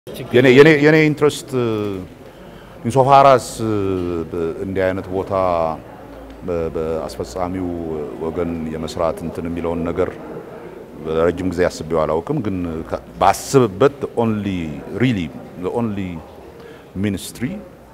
የኔ ኢንትረስት ኢንሶፋራስ እንዲህ አይነት ቦታ በአስፈጻሚው ወገን የመስራት እንትን የሚለውን ነገር ረጅም ጊዜ አስቤው አላውቅም። ግን ባስብበት ኦንሊ ሪሊ ኦንሊ ሚኒስትሪ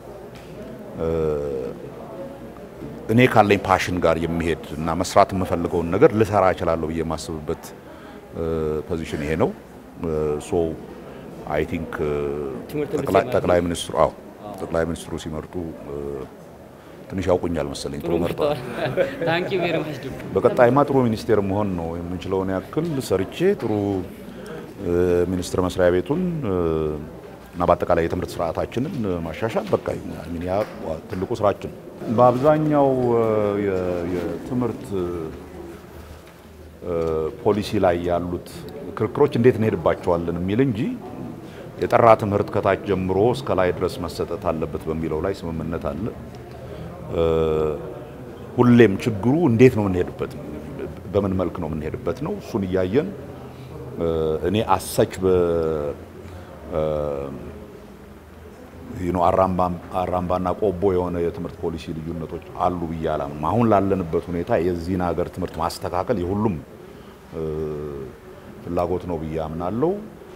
እኔ ካለኝ ፓሽን ጋር የሚሄድ እና መስራት የምፈልገውን ነገር ልሰራ እችላለሁ ብዬ የማስብበት ፖዚሽን ይሄ ነው። ሶ አይ ቲንክ ጠቅላይ ሚኒስትሩ አዎ ጠቅላይ ሚኒስትሩ ሲመርጡ ትንሽ ያውቁኛል መሰለኝ ጥሩ መርጠዋል። በቀጣይማ ጥሩ ሚኒስቴር መሆን ነው የምንችለውን ያክል ሰርቼ ጥሩ ሚኒስቴር መስሪያ ቤቱን እና በአጠቃላይ የትምህርት ስርዓታችንን ማሻሻል በቃ ያ ትልቁ ስራችን። በአብዛኛው የትምህርት ፖሊሲ ላይ ያሉት ክርክሮች እንዴት እንሄድባቸዋለን የሚል እንጂ የጠራ ትምህርት ከታች ጀምሮ እስከ ላይ ድረስ መሰጠት አለበት በሚለው ላይ ስምምነት አለ። ሁሌም ችግሩ እንዴት ነው የምንሄድበት፣ በምን መልክ ነው የምንሄድበት ነው። እሱን እያየን እኔ አሰች አራምባና ቆቦ የሆነ የትምህርት ፖሊሲ ልዩነቶች አሉ ብዬ አላምንም። አሁን ላለንበት ሁኔታ የዚህን ሀገር ትምህርት ማስተካከል የሁሉም ፍላጎት ነው ብዬ አምናለሁ።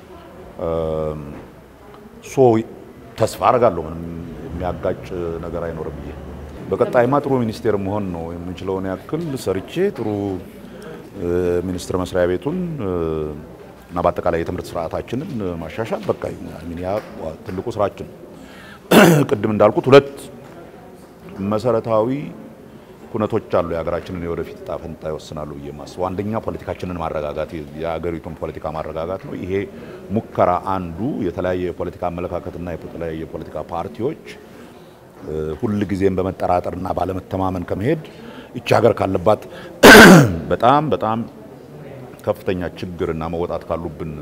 ሶ ተስፋ አደርጋለሁ ምንም የሚያጋጭ ነገር አይኖርም ብዬ በቀጣይማ ጥሩ ሚኒስቴር መሆን ነው የምንችለውን ያክል ሰርቼ ጥሩ ሚኒስቴር መስሪያ ቤቱን እና በአጠቃላይ የትምህርት ስርዓታችንን ማሻሻል በቃ ያ ትልቁ ስራችን። ቅድም እንዳልኩት ሁለት መሰረታዊ ኩነቶች አሉ የሀገራችንን የወደፊት ዕጣ ፈንታ ይወስናሉ ብዬ የማስበው። አንደኛ ፖለቲካችንን ማረጋጋት፣ የሀገሪቱን ፖለቲካ ማረጋጋት ነው። ይሄ ሙከራ አንዱ የተለያየ የፖለቲካ አመለካከትና የተለያየ የፖለቲካ ፓርቲዎች ሁል ጊዜም በመጠራጠርና ባለመተማመን ከመሄድ ይቺ ሀገር ካለባት በጣም በጣም ከፍተኛ ችግርና መወጣት ካሉብን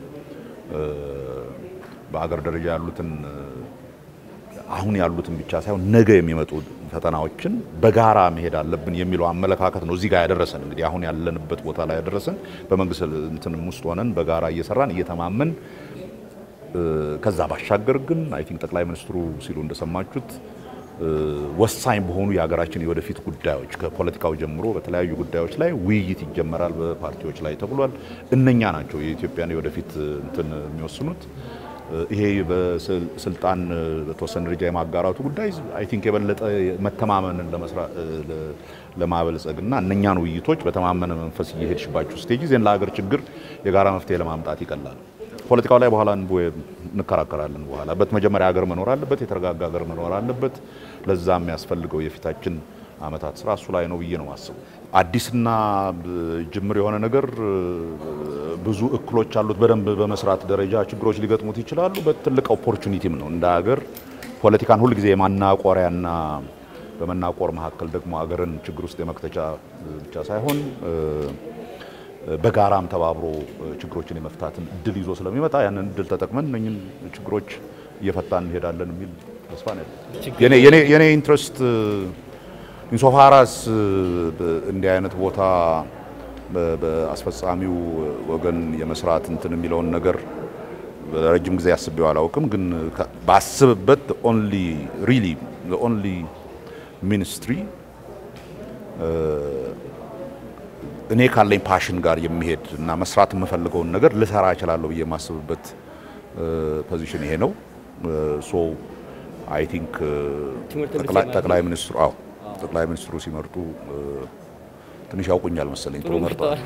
በሀገር ደረጃ ያሉትን አሁን ያሉትን ብቻ ሳይሆን ነገ የሚመጡ ፈተናዎችን በጋራ መሄድ አለብን የሚለው አመለካከት ነው እዚህ ጋር ያደረሰን። እንግዲህ አሁን ያለንበት ቦታ ላይ ያደረሰን በመንግስት እንትንም ውስጥ ሆነን በጋራ እየሰራን እየተማመን ከዛ ባሻገር ግን አይ ቲንክ ጠቅላይ ሚኒስትሩ ሲሉ እንደሰማችሁት ወሳኝ በሆኑ የሀገራችን የወደፊት ጉዳዮች ከፖለቲካው ጀምሮ በተለያዩ ጉዳዮች ላይ ውይይት ይጀመራል በፓርቲዎች ላይ ተብሏል። እነኛ ናቸው የኢትዮጵያን የወደፊት እንትን የሚወስኑት። ይሄ በስልጣን በተወሰነ ደረጃ የማጋራቱ ጉዳይ አይ ቲንክ የበለጠ መተማመንን ለማበልጸግ እና እነኛን ውይይቶች በተማመነ መንፈስ እየሄድሽባችሁ ስቴጅ ዜን ለሀገር ችግር የጋራ መፍትሄ ለማምጣት ይቀላል። ፖለቲካው ላይ በኋላ እንከራከራለን። በኋላ በት መጀመሪያ ሀገር መኖር አለበት፣ የተረጋጋ ሀገር መኖር አለበት። ለዛ የሚያስፈልገው የፊታችን አመታት ስራ እሱ ላይ ነው ብዬ ነው ማስበው። አዲስና ጅምር የሆነ ነገር ብዙ እክሎች አሉት። በደንብ በመስራት ደረጃ ችግሮች ሊገጥሙት ይችላሉ። በትልቅ ኦፖርቹኒቲም ነው እንደ ሀገር ፖለቲካን ሁልጊዜ የማናቆሪያና በመናቆር መካከል ደግሞ ሀገርን ችግር ውስጥ የመክተቻ ብቻ ሳይሆን በጋራም ተባብሮ ችግሮችን የመፍታትን እድል ይዞ ስለሚመጣ ያንን እድል ተጠቅመን እነኝን ችግሮች እየፈታን እንሄዳለን የሚል ተስፋ ነው ያለኝ። የኔ ኢንትረስት ኢንሶፋራስ እንዲህ አይነት ቦታ በአስፈጻሚው ወገን የመስራት እንትን የሚለውን ነገር ረጅም ጊዜ አስቤው አላውቅም። ግን ባስብበት ኦንሊ ሪሊ ኦንሊ ሚኒስትሪ እኔ ካለኝ ፓሽን ጋር የሚሄድ እና መስራት የምፈልገውን ነገር ልሰራ እችላለሁ ብዬ የማስብበት ፖዚሽን ይሄ ነው። ሶ አይ ቲንክ ጠቅላይ ሚኒስትሩ አዎ ጠቅላይ ሚኒስትሩ ሲመርጡ ትንሽ ያውቁኛል መሰለኝ ጥሩ መርጠዋል።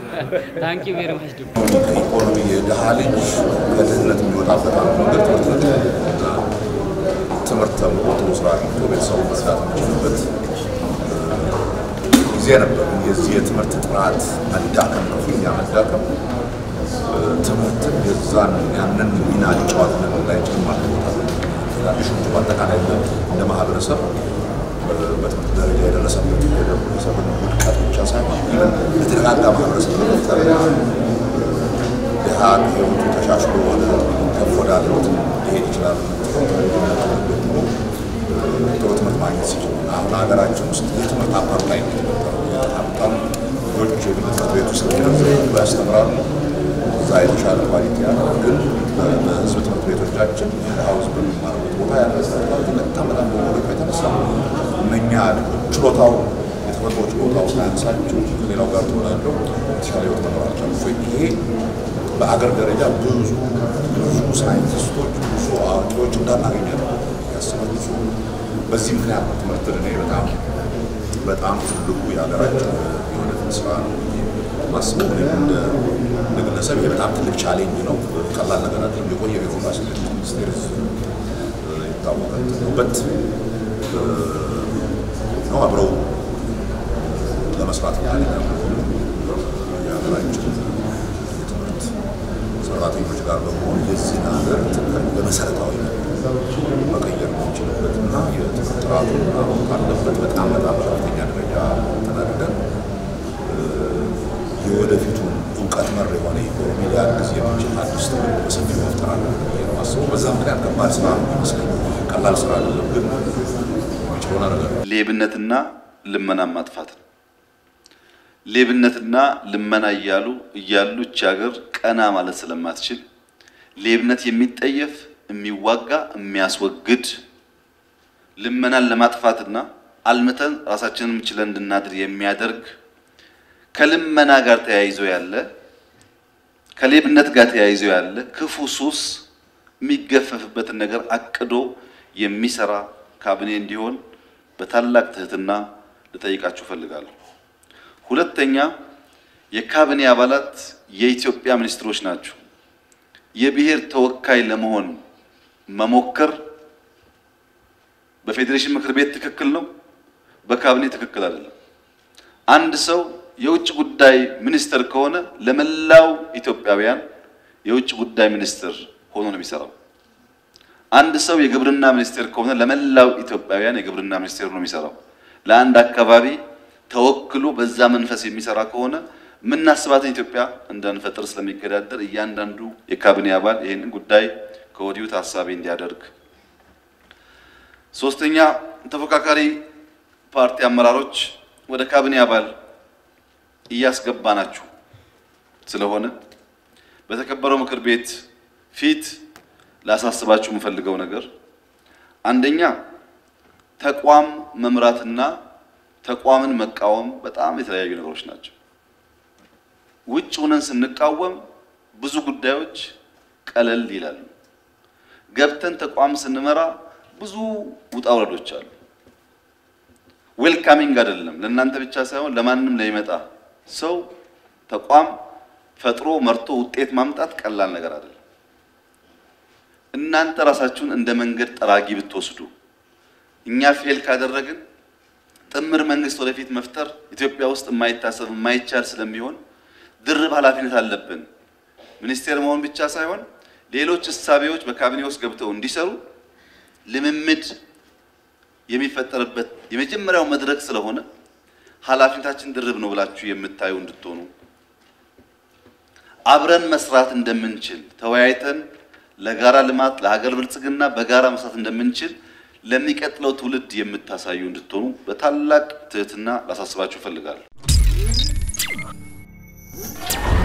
ከኢኮኖሚ የድሃ ልጅ ከድህነት የሚወጣበት አንዱ መንገድ ትምህርት ነው። ትምህርት ተምሮ ጥሩ ስራ አግኝቶ ቤተሰቡ መስራት የሚችልበት ጊዜ ነበር። የዚህ የትምህርት ጥራት መዳከም፣ ከፍተኛ መዳከም ትምህርትን የዛን ያንን ሚና ሊጫወት እንዳይችል ማለት ትናንሾቹ በአጠቃላይ እንደ ማህበረሰብ በትምህርት ደረጃ የደረሰበት የደረሰብን ውድቀት ብቻ ሳይሆን ኢቨን የተረጋጋ ማህበረሰብ መፍጠርና ድሃ ህይወቱ ተሻሽሎ ወደ ከፍ ወዳለ ህይወት ሊሄድ ይችላል። ደግሞ ጥሩ ትምህርት ማግኘት ሲችሉ አሁን ሀገራችን ውስጥ የትምህርት አፓርታይ ነው የተፈጠረው። ሀብታም ልጆች የግል ትምህርት ቤት ውስጥ ያስተምራሉ። እዛ የተሻለ ኳሊቲ ያለ ግን በህዝብ ትምህርት ቤቶቻችን ሀውዝ በሚማርበት ቦታ ያለ ኳሊቲ በጣም በጣም በመውደቁ የተነሳ እነኛ ችሎታው የተፈጥሮ ችሎታው ሳያንሳቸው ከሌላው ጋር ተወዳድረው የተሻለ ህይወት መኖር አልቻሉም። ይሄ በአገር ደረጃ ብዙ ብዙ ሳይንቲስቶች ብዙ አዋቂዎች እንዳናገኘ ያስባል። ብዙ በዚህ ምክንያት ነው ትምህርትን እኔ በጣም በጣም ትልቁ የሀገራችን የወደፊት ስራ ነው ማስበው። እኔም እንደ እንደ ግለሰብ ይሄ በጣም ትልቅ ቻሌንጅ ነው። ቀላል ነገር አይደለም። የቆየ የኢንፎርማሲ ሚኒስቴር የታወቀ በት ነው አብረው ለመስራት ፈቃደኛ ከሆኑ የሀገራችን የትምህርት ሰራተኞች ጋር በመሆን የዚህን ሀገር ትምህርት በመሰረታዊ መቀየር የምንችልበት እና የትምህርት ጥራቱን አሁን ካለበት በጣም በጣም በከፍተኛ ደረጃ ተናግደን የወደፊቱን እውቀት መር የሆነ ኢኮኖሚ ሊያግዝ የሚችል አዲስ ትምህርት በሰፊው መፍጠር አለብን ብዬ ነው የማስበው። በዛ ምክንያት ከባድ ስራ ነው ይመስለኝ። ቀላል ስራ አይደለም፣ ግን የሚችለውን አደርጋለሁ። ሌብነትና ልመና ማጥፋት ነው። ሌብነትና ልመና እያሉ እያሉ እቺ ሀገር ቀና ማለት ስለማትችል ሌብነት የሚጠየፍ የሚዋጋ የሚያስወግድ ልመናን ለማጥፋትና አልምተን ራሳችንን ችለን እንድናድር የሚያደርግ ከልመና ጋር ተያይዞ ያለ ከሌብነት ጋር ተያይዞ ያለ ክፉ ሱስ የሚገፈፍበትን ነገር አቅዶ የሚሰራ ካቢኔ እንዲሆን በታላቅ ትህትና ልጠይቃችሁ እፈልጋለሁ። ሁለተኛ የካቢኔ አባላት የኢትዮጵያ ሚኒስትሮች ናቸው። የብሔር ተወካይ ለመሆን መሞከር በፌዴሬሽን ምክር ቤት ትክክል ነው፣ በካቢኔ ትክክል አይደለም። አንድ ሰው የውጭ ጉዳይ ሚኒስትር ከሆነ ለመላው ኢትዮጵያውያን የውጭ ጉዳይ ሚኒስትር ሆኖ ነው የሚሰራው። አንድ ሰው የግብርና ሚኒስቴር ከሆነ ለመላው ኢትዮጵያውያን የግብርና ሚኒስቴር ነው የሚሰራው። ለአንድ አካባቢ ተወክሎ በዛ መንፈስ የሚሰራ ከሆነ የምናስባትን ኢትዮጵያ እንዳንፈጥር ስለሚገዳደር እያንዳንዱ የካቢኔ አባል ይህንን ጉዳይ ከወዲሁ ታሳቢ እንዲያደርግ። ሶስተኛ ተፎካካሪ ፓርቲ አመራሮች ወደ ካቢኔ አባል እያስገባናችሁ ስለሆነ በተከበረው ምክር ቤት ፊት ላሳስባችሁ የምፈልገው ነገር አንደኛ ተቋም መምራትና ተቋምን መቃወም በጣም የተለያዩ ነገሮች ናቸው። ውጭ ሆነን ስንቃወም ብዙ ጉዳዮች ቀለል ይላሉ። ገብተን ተቋም ስንመራ ብዙ ውጣ ውረዶች አሉ። ዌልካሚንግ አይደለም፣ ለእናንተ ብቻ ሳይሆን ለማንም ለሚመጣ ሰው ተቋም ፈጥሮ መርቶ ውጤት ማምጣት ቀላል ነገር አይደለም። እናንተ ራሳችሁን እንደ መንገድ ጠራጊ ብትወስዱ እኛ ፌል ካደረግን ጥምር መንግስት ወደፊት መፍጠር ኢትዮጵያ ውስጥ የማይታሰብ የማይቻል ስለሚሆን ድርብ ኃላፊነት አለብን። ሚኒስቴር መሆን ብቻ ሳይሆን ሌሎች እሳቤዎች በካቢኔ ውስጥ ገብተው እንዲሰሩ ልምምድ የሚፈጠርበት የመጀመሪያው መድረክ ስለሆነ ኃላፊነታችን ድርብ ነው ብላችሁ የምታዩ እንድትሆኑ አብረን መስራት እንደምንችል ተወያይተን ለጋራ ልማት ለሀገር ብልጽግና በጋራ መስራት እንደምንችል ለሚቀጥለው ትውልድ የምታሳዩ እንድትሆኑ በታላቅ ትህትና ላሳስባችሁ እፈልጋለሁ።